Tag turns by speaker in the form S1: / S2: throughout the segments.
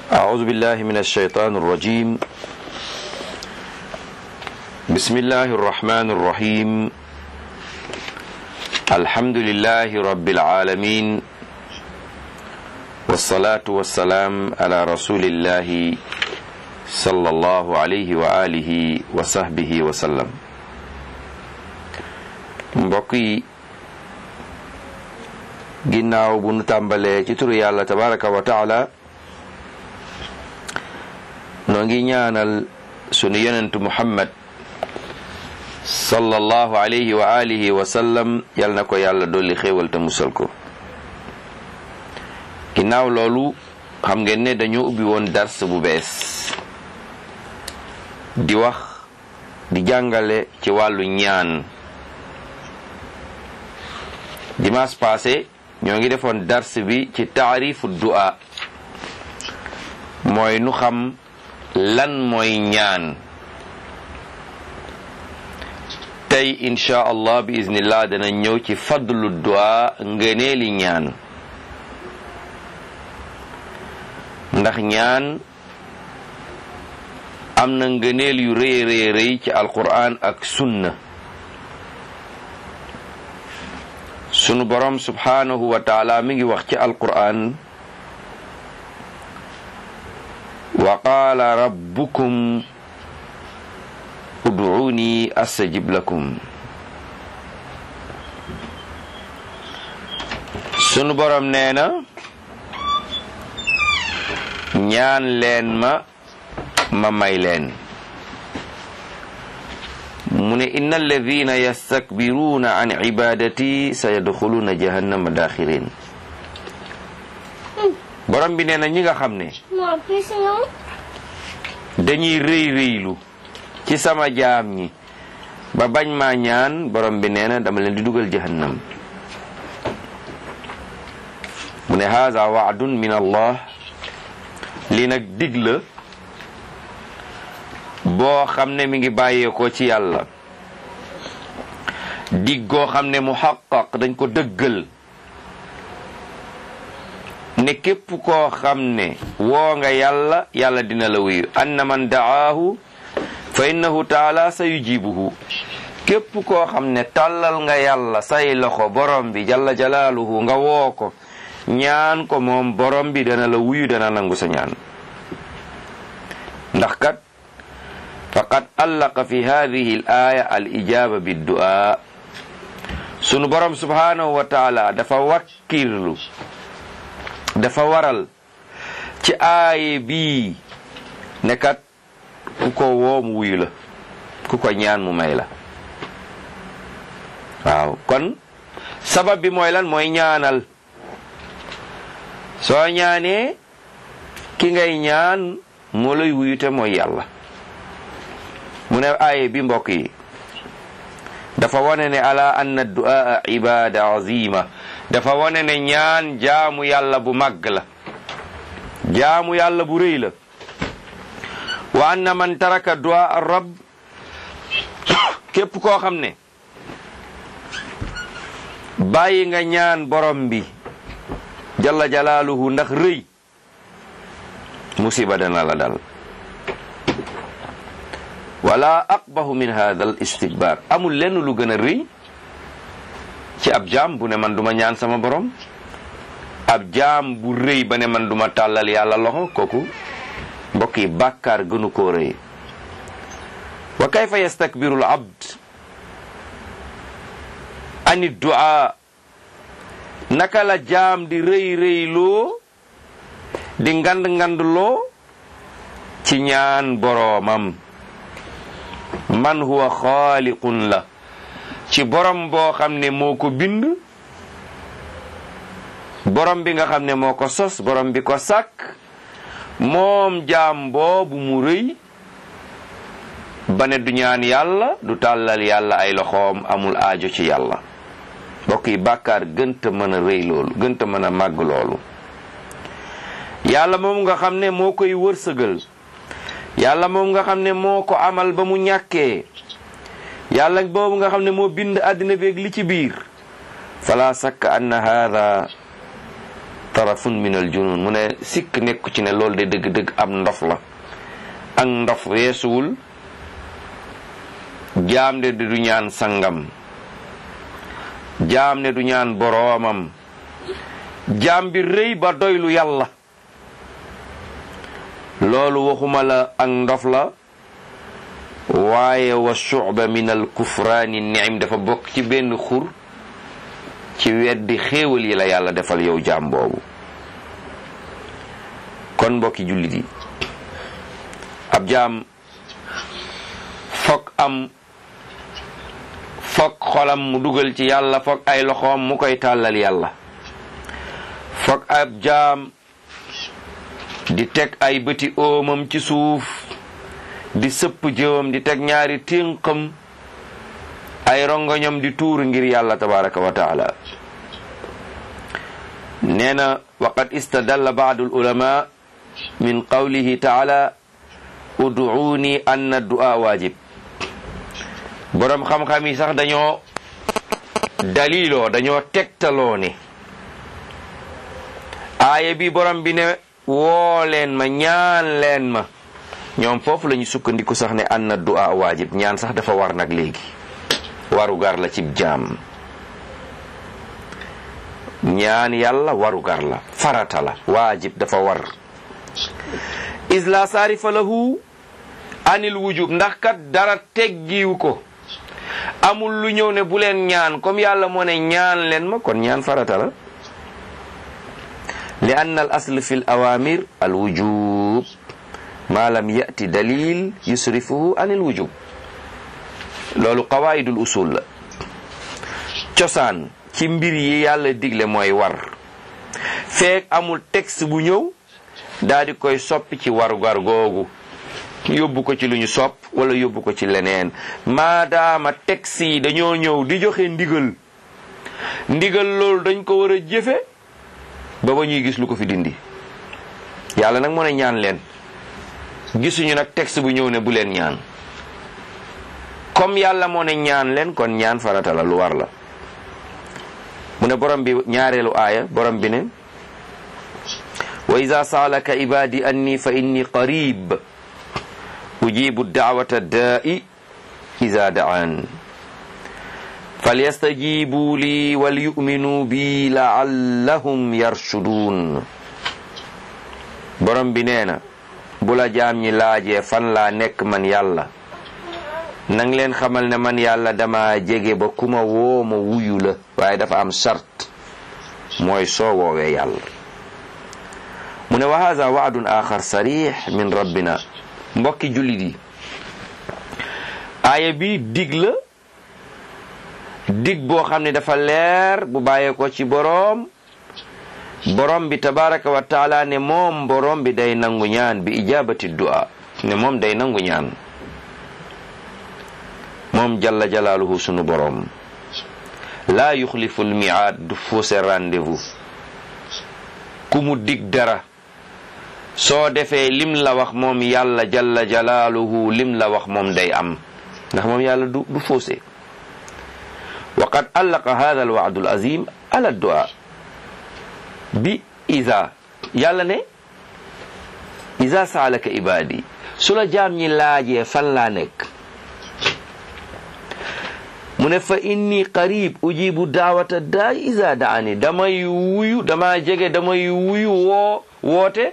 S1: أعوذ بالله من الشيطان الرجيم بسم الله الرحمن الرحيم الحمد لله رب العالمين والصلاة والسلام على رسول الله صلى الله عليه وآله وصحبه وسلم mbokk yi ginnaaw bu nu tàmbalee ci turu yàlla tabaraka wa taala noo ngi ñaanal sunu yonentu muhammad sallallahu alayhi wa alihi wa sallam yal na ko yàlla dolli xéewal te musal ko ginnaaw loolu xam ngeen ne dañoo ubbi woon dars bu bees di wax di jàngale ci wàllu ñaan dimanche passé ñoo ngi defoon dars bi ci taarifu du'a mooy nu xam lan mooy ñaan tey insha allah bi iznillah dana ñëw ci fadlu du'a ngëneeli ñaan ndax ñaan am na ngëneel yu rëy rëy rëy ci alquran ak sunna sunu borom subhanahu wa taala mi ngi wax ci alquran wa qaala rabbukum ud'uuni astajib lakum sunu borom nee na ñaan leen ma ma may leen mu ne inna alladina yastakbiruuna an ibadati sayadxuluuna jahannama daaxirin borom bi nee na ñi nga xam ne dañuy rëy rëylu ci sama jaam ñi ba bañ maa ñaan borom bi nee na dama leen di dugal jahannam mu ne haza waadun min allah lii nag dig la boo xam ne mi ngi bàyyeekoo ci yàlla dig goo xam ne muhaqqaq dañ ko dëggal ne képp koo xam ne woo nga yàlla yàlla dina la wuyu anna man da'aahu fa innahu taala sa yujibuhu képp koo xam ne tàllal nga yàlla say loxo borom bi jalla jalaaluhu nga woo ko ñaan ko moom borom bi dana la wuyu dana nangu sa ñaan ndax kat faqad allaqa fi hadihi al aya al ijaba biddu'a sunu borom subhanahu wa taala dafa wakkirlu dafa waral ci aaye bii ne kat ku ko woo mu wuyu la ku ko ñaan mu may la waaw kon sabab bi mooy lan mooy ñaanal soo ñaanee ki ngay ñaan moo lay wuyute mooy yàlla mu ne aaye bi mbokk yi dafa wane ne ala anna du'a ibada azima dafa wane ne ñaan jaamu yàlla bu màgg la jaamu yàlla bu rëy la wa anna man taraka du'a rabb képp koo xam ne bàyyi nga ñaan borom bi jalla jalaaluhu ndax rëy musiba dana la dal wala aqbahu min hada al istikbar amul lenn lu gën a rëy ci ab jaam bu ne man duma ñaan sama borom ab jaam bu rëy ba ne man duma tàllal yàlla loxo kooku mbokk yi bàkkaar gënu koo rëy wa kayfa yastakbiru al abd ani du'a naka la jaam di rëy rëyloo di ngand ngandloo ci ñaan boroomam man huwa xaaliqun la ci borom boo xam ne moo ko bind borom bi nga xam ne moo ko sos borom bi ko sàkk moom jaam boobu mu rëy ba ne du ñaan yàlla du tàllal yàlla ay loxoom amul aajo ci yàlla mbokk yi bàkkaar gënta mën a rëy loolu gënta mën a màgg loolu yàlla moom nga xam ne moo koy wërsëgal yàlla moom nga xam ne moo ko amal ba mu ñàkkee yàlla boobu nga xam ne moo bind àddina beeg li ci biir fala sakka anna haada tarafun min al junun mu ne sikk nekku ci ne loolu de dëgg-dëgg am ndof la ak ndof weesuwul jaam de du ñaan sangam jaam ne du ñaan boroomam jaam bi rëy ba doylu yàlla loolu waxuma la ak ndof la waaye wa shu'ba min al kufraani ni'im dafa bokk ci benn xur ci weddi xéewal yi la yàlla defal yow jaam boobu kon mbokki jullit yi ab jaam fokk am fokk xolam mu dugal ci yàlla fokk ay loxoom mu koy tàllal yàlla fokk ab jaam di teg ay bëti oomam ci suuf di sëpp jëwam di teg ñaari ténqam ay rongoñam di tuur ngir yàlla tabaraka wa taala nee na waqad istadalla baadu ulama min qawlihi taala uduuni anna du'a waajib boroom xam-xam yi sax dañoo daliloo dañoo tegtaloo ne aaya bi borom bi ne woo leen ma ñaan leen ma ñoom foofu la ñu sukkandiku sax ne anna du'a waajib ñaan sax dafa war nag léegi waru gar la cib jaam ñaan yàlla waru gar la farata la waajib dafa war is la saarifa lahu anil wujub ndax kat dara teggiwu ko amul lu ñëw ne bu leen ñaan comme yàlla moo ne ñaan leen ma kon ñaan farata la li anna al asl fi l awamir al wujub ma lam yati dalil yusrifuhu anil wujub loolu qawaidul usul la cosaan ci mbir yi yàlla digle mooy war feek amul texte bu ñëw daa di koy soppi ci warugar googu yóbbu ko ci lu ñu sopp wala yóbbu ko ci leneen maadaama texte yi dañoo ñëw di joxe ndigal ndigal loolu dañ ko war a jëfe ba ba ñuy gis lu ko fi dindi yàlla nag moo ne ñaan leen gisuñu nag texte bu ñëw ne bu leen ñaan comme yàlla moo ne ñaan leen kon ñaan farata la lu war la mu ne borom bi ñaareelu aaya borom bi ne wa ida saalaka ibadi anni fa inni qarib ujibu daawata daa'i ida da'an falyastajibu li walyu'minu bi la'allahum yarshudun borom bi nee na bu la jaam ñi laajee fan laa nekk man yàlla nang leen xamal ne man yàlla dama jege ba kuma woo ma wuyu la waaye dafa am sart mooy soo woowee yàlla mu ne wa haza waadun axar sarix min rabbina mbokki jullit yi aaya bi dig la dig boo xam ne dafa leer bu bàyyee ko ci boroom borom bi tabaraka wa taala ne moom borom bi day nangu ñaan bi ijabati du'a ne moom day nangu ñaan moom jalla jalaaluhu sunu borom laa yuxlifu lmiaad du fausse rendez-vous ku mu dig dara soo defee lim la wax moom yàlla jalla jalaaluhu lim la wax moom day am ndax moom yàlla du du fausse wa qad allaqa hada alwaadu alazim ala du'a bi isa yàlla ne isa saalaka ibaadi su la jaam ñi laajee fan laa nekk mu ne fa inni qarib ujibu daawata daay isa daani damay wuyu dama jege damay wuyu woo woote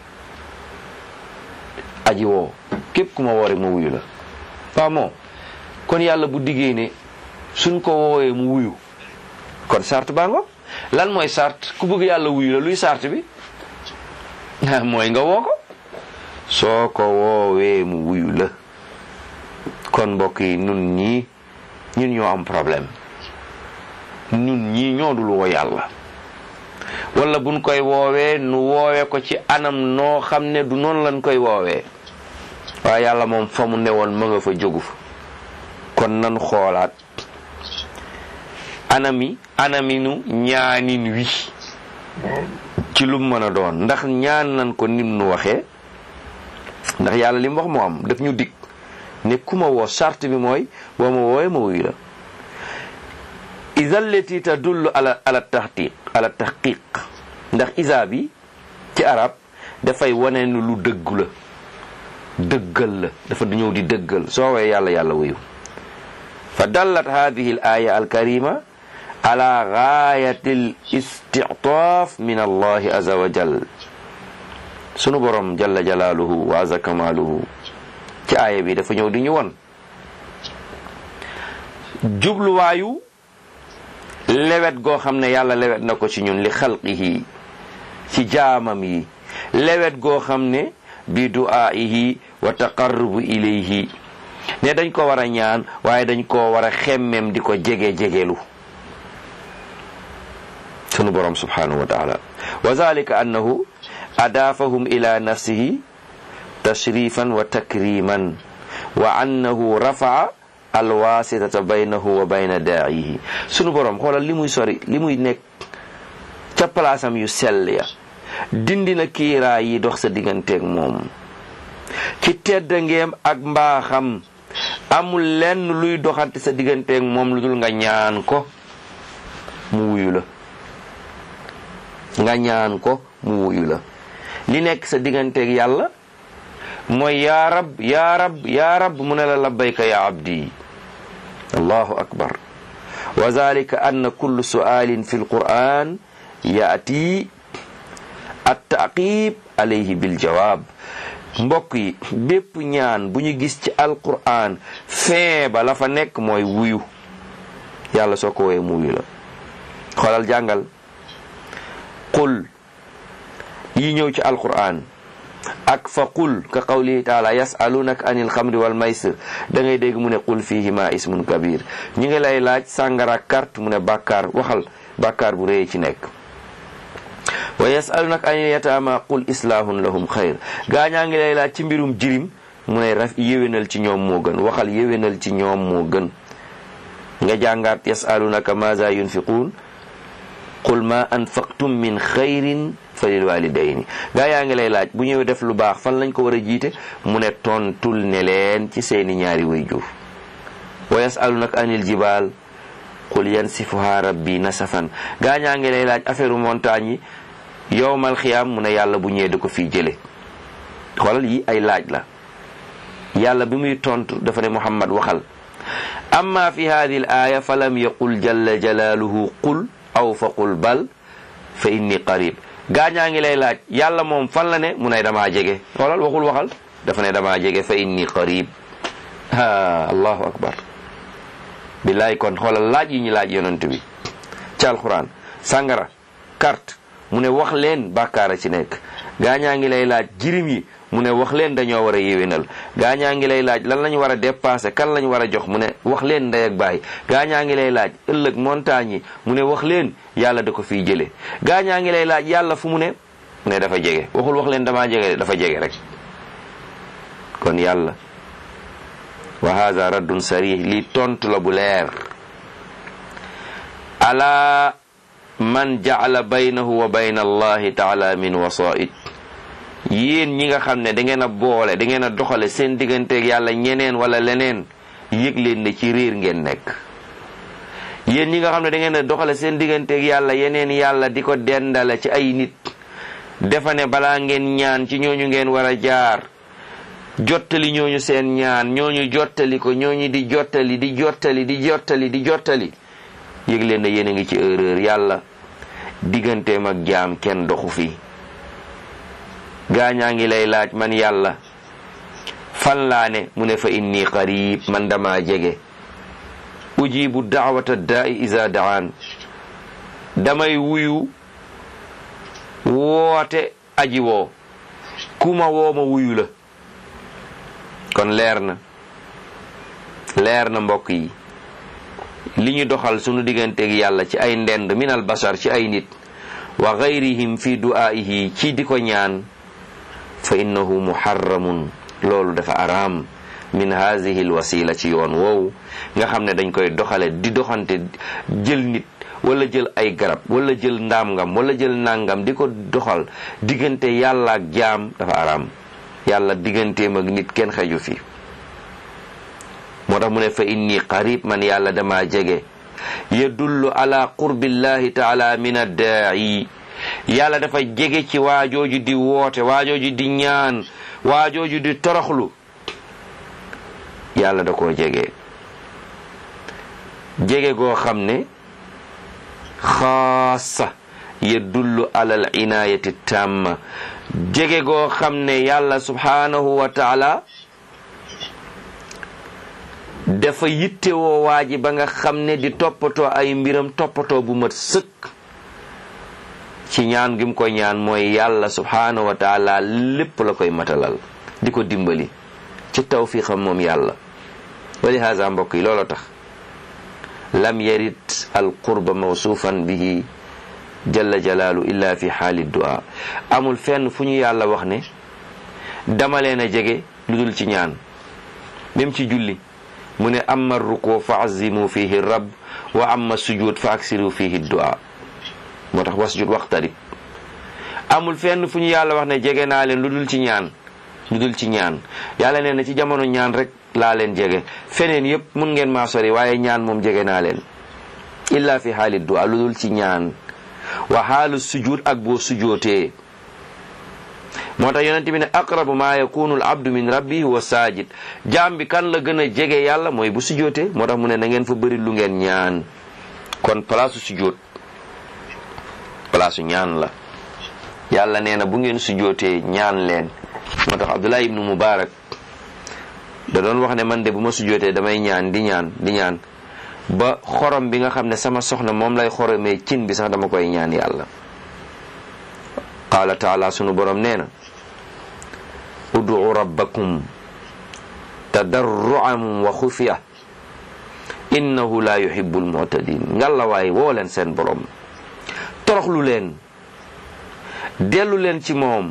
S1: aji woo képp ku ma woo rek ma wuyu la waaw moom kon yàlla bu diggee ne suñ ko woowee mu wuyu kon sart baa ngo lan mooy sart ku bëgg yàlla wuyu la luy sart bi mooy nga woo ko soo ko woowee mu wuyu la kon mbokk yi nun ñii ñun ñoo am problème ñun ñii ñoo dul woo yàlla wala buñ koy woowee nu woowee ko ci anam noo xam ne du noonu lañ koy woowee waaye yàlla moom fa mu newoon ma nga fa jógu fa kon nan xoolaat anami anaminu ñaanin wi ci lu mën a doon ndax ñaan nan ko nim nu waxee ndax yàlla li mu wax moo am daf ñu dig ne ku ma woo charte bi mooy boo ma woowee ma wuyu la ida allati tadullu ala ala tahqiq ala tahqiq ndax isa bi ci arab dafay wane ni lu dëggu la dëggal la dafa ñëw di dëggal soo woowee yàlla yàlla wuyu fa dallat hadihi al aya al karima ala gaayati al istitaaf min allahi aza wa jal sunu borom jalla jalaaluhu wa aza kamaaluhu ci aaya bi dafa ñëw di ñu won jubluwaayu lewet goo xam ne yàlla lewet na ko ci ñun li xalqihi ci jaamam yi lewet goo xam ne bi du'aa'ihi wa taqarrubu ilayhi ne dañ ko war a ñaan waaye dañ ko war a xemmem di ko jege jegelu sunu borom subhanahu wa taala wa zalika annahu adaafahum ila nafsihi tashrifan wa takriman wa annahu rafaa alwasitata baynahu wa bayna daa'ihi sunu borom xoolal li muy sori li muy nekk ca palaasam yu sell ya dindi na kiiraa yi dox sa digganteeg moom ci teddangeem ak mbaaxam amul lenn luy doxante sa digganteeg moom lu dul nga ñaan ko mu wuyu la nga ñaan ko mu wuyu la li nekk sa digganteeg yàlla mooy yaa rab yaa rab yaa rab mu ne la labbayka ya abdi allahu akbar wa zalika anna kullu su'alin fi alquran yaati attaqib alayhi bil jawab mbokk yi bépp ñaan bu ñu gis ci alquran fin ba la fa nekk mooy wuyu yàlla soo ko woowee mu wuyu la xoolal jàngal qul yi ñëw ci alquran ak fa qul ka qawlihi taala yasalunaka anil xamri wal maysir da ngay dégg mu ne qul fihima ismun kabir ñi ngi lay laaj sàngara carte mu ne bàkkaar waxal bàkkaar bu rëy ci nekk wa yasalunaka anil yataama qul islahun lahum xayr gaañaa ngi lay laaj ci mbirum jirim mu ne raf yéwénal ci ñoom moo gën waxal yéwénal ci ñoom moo gën nga jàngaat yasalunaka maza yunfiquun qul ma anfaqtum min xayrin fa lil walidayni gaa yaa ngi lay laaj bu ñëwee def lu baax fan lañ ko war a jiite mu ne tontul ne leen ci seeni ñaari wayjur wa yasalunaka anil jibal qul yansifuha rabbi nasafan gaa ñaa ngi lay laaj affaire montagne yi yowmal xiyaam mu ne yàlla bu ñëwee da ko fii jële xoolal yi ay laaj la yàlla bi muy tontu dafa ne muhammad waxal amma fi hadihi al aya fa lam yaqul jalla jalaaluhu qul aw fa qul bal fa inni qarib gaañaa ngi lay laaj yàlla moom fan la ne mu ne damaa jege xoolal waxul waxal dafa ne damaa jege fa inni qarib ha allahu akbar billaay kon xoolal laaj yi ñu laaj yonent bi ci alquran sàngara carte mu ne wax leen bàkkaara ci nekk gaañaa ngi lay laaj jirim yi mu ne wax leen dañoo war a yéwénal gaañaa ngi lay laaj lan lañu war a dépenser kan lañu war a jox mu ne wax leen ndey ak baay gaañaa ngi lay laaj ëllëg montagne yi mu ne wax leen yàlla da ko fiy jële gaañaa ngi lay laaj yàlla fu mu ne mu ne dafa jege waxul wax leen damaa jege dafa jege rek kon yàlla wa hada raddun sarih li tontu la bu leer ala man ja'ala baynahu wa bayna allahi taala min wasa'id yéen ñi nga xam ne da ngeen a boole da ngeen a doxale seen digganteeg yàlla ñeneen wala leneen yëg leen ne ci réer ngeen nekk yéen ñi nga xam ne da ngeen a doxale seen digganteeg yàlla yeneen yàlla di ko dendale ci ay nit defa ne balaa ngeen ñaan ci ñooñu ngeen war a jaar jottali ñooñu seen ñaan ñooñu jottali ko ñooñu di jottali di jottali di jottali di jottali yëg leen ne yéen a ngi ci erreur yàlla digganteem ak jaam kenn doxu fi gaañaa ngi lay laaj man yàlla fan laa ne mu ne fa inni qarib man dama jege ujibu daawata daai isa daan damay wuyu woote aji woo kuma woo ma wuyu la kon leer na leer na mbokk yi li ñu doxal sunu digganteeg yàlla ci ay ndend minal basar ci ay nit wa gayrihim fi du'aa'ihi ci di ko ñaan fa innahu muharramun loolu dafa araam min haadihi alwasila ci yoon woowu nga xam ne dañ koy doxale di doxante jël nit wala jël ay garab wala jël ndaamngam wala jël nangam di ko doxal diggante yàlla ak jaam dafa araam yàlla digganteem ak nit kenn xeju fi moo tax mu ne fa inni qarib man yàlla dama jege yadullu ala qurbillahi taala min addaa'i yàlla dafa jege ci waajooju di woote waajooju di ñaan waajooju di toroxlu yàlla da koo jege jege goo xam ne xaasa yadullu alal inaayati tamma jege goo xam ne yàlla subhanahu wa taala dafa yittewoo waa ji ba nga xam ne di toppatoo ay mbiram toppatoo bu mat sëkk ci ñaan gi mu koy ñaan mooy yàlla subhanahu wa taala lépp la koy matalal di ko dimbali ci tawfiqam moom yàlla wali haza mbokk yi looloo tax lam yarit al qurba mawsuufan bihi jalla jalaalu illa fi xaali du'a amul fenn fu ñu yàlla wax ne dama leen a jege lu dul ci ñaan même ci julli mu ne amma ruku fa azimu fihi rabb wa amma sujud fa aksiru fihi du'a moo tax wasjud waqtarib amul fenn fu ñu yàlla wax ne jege naa leen lu dul ci ñaan lu dul ci ñaan yàlla nee na ci jamono ñaan rek laa leen jege feneen yépp mun ngeen maa sori waaye ñaan moom jege naa leen illa fi xaali du'a lu dul ci ñaan wa xaalu sujud ak boo sujootee moo tax yonente bi ne aqrabu ma yakunu al abdu min rabbi huwa sajid jaam bi kan la gën a jege yàlla mooy bu sujootee moo tax mu ne na ngeen fa bëri lu ngeen ñaan kon palaasu sujoot palaasu ñaan la yàlla nee na bu ngeen sujootee ñaan leen moo tax abdullah ibnu mubarak da doon wax ne man de bu ma sujootee damay ñaan di ñaan di ñaan ba xorom bi nga xam ne sama soxna moom lay xoromee cin bi sax dama koy ñaan yàlla qaala taala sunu borom nee na ud'u rabbakum tadarruan wa xufiya innahu la yuhibbu almu'tadin ngalla waay woo leen seen borom toroxlu leen dellu leen ci moom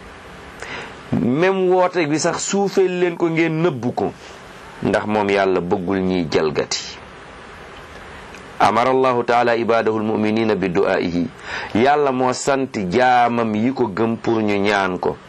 S1: même woote bi sax suufeel leen ko ngeen nëbbu ko ndax moom yàlla bëggul ñiy jalgati amara allahu taala ibadahu almuminina bi du'aihi yàlla moo sant jaamam yi ko gëm pour ñu ñaan ko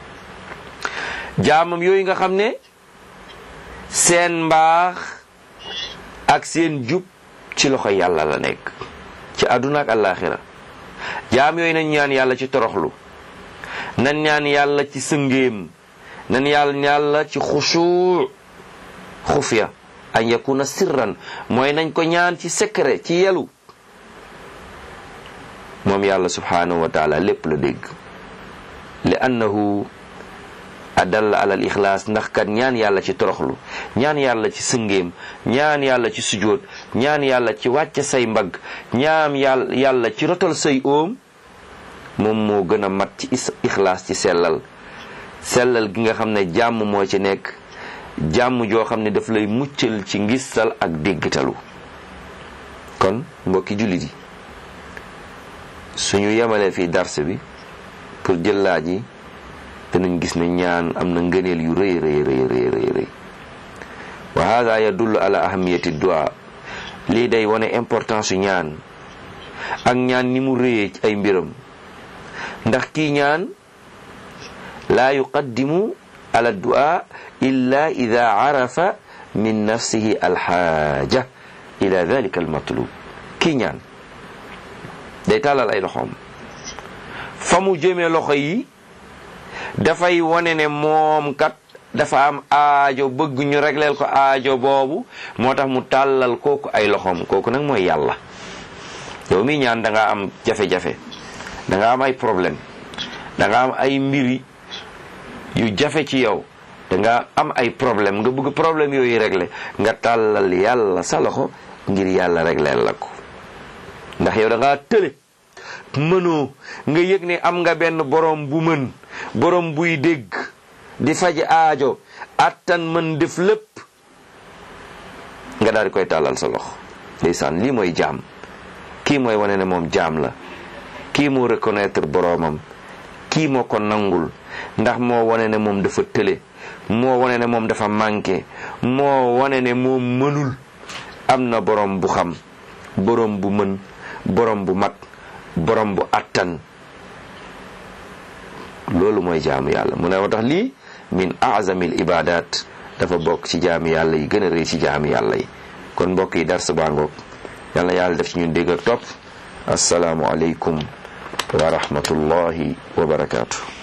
S1: jaamam yooyu nga xam ne seen mbaax ak seen jub ci loxo yàlla la nekk ci àdduna ak àllaaxira jaam yooyu nañ ñaan yàlla ci toroxlu nan ñaan yàlla ci sëngéem nan yàlla yàlla ci xusuu xufya an yakuna sirran mooy nañ ko ñaan ci secret ci yelu moom yàlla subhanahu wa taala lépp la dégg li annahu adalla ala al ixlaas ndax kat ñaan yàlla ci toroxlu ñaan yàlla ci sëngéem ñaan yàlla ci sujoot ñaan yàlla ci wàcce say mbagg ñaan yàlla yàlla ci rotal say óom moom moo gën a mat ci ixlaas ci sellal sellal gi nga xam ne jàmm moo ci nekk jàmm joo xam ne daf lay muccal ci ngistal ak déggtalu kon mbokki jullit yi suñu yemalee fii darse bi pour jël laaj yi danañ gis ne ñaan am na ngëneel yu rëy rëy rëy rëy rëy rëy wa hada yadullu ala ahamiyati du'a lii day wane importance yu ñaan ak ñaan ni mu rëyee ci ay mbiram ndax kii ñaan laa yuqaddimu ala du'a illa ida arafa min nafsihi alxaaja ila dalika almatlub kii ñaan day tàllal ay loxoom fa mu jëmee loxo yi dafay wone ne moom kat dafa am aajo bëgg ñu regleel ko aajo boobu moo tax mu tàllal kooku ay loxoom kooku nag mooy yàlla yow mi ñaan da nga am jafe-jafe da nga am ay problème da nga am ay mbiri yu jafe ci yow da nga am ay problème nga bëgg problème yooyu régler nga tàllal yàlla sa loxo ngir yàlla régleel la ko ndax yow da ngaa tële mënoo nga yëg ne am nga benn borom bu mën borom buy dégg di faj aajo attan mën def lépp nga daal di koy tàllal sa loxo ndeysaan lii mooy jaam kii mooy wane ne moom jaam la kii moo reconnaître boroomam kii moo ko nangul ndax moo wane ne moom dafa tële moo wane ne moom dafa manqué moo wane ne moom mënul am na borom bu xam borom bu mën borom bu mat borom bu attan loolu mooy jaamu yàlla mu ne moo tax lii min azamil ibadat dafa bokk ci jaami yàlla yi gën a rëy ci jaami yàlla yi kon mbokk yi dars baa ngoog yàlla yàlla def ci ñun dégg ak topp asalaamu aleykum wa rahmatullahi wa barakaatu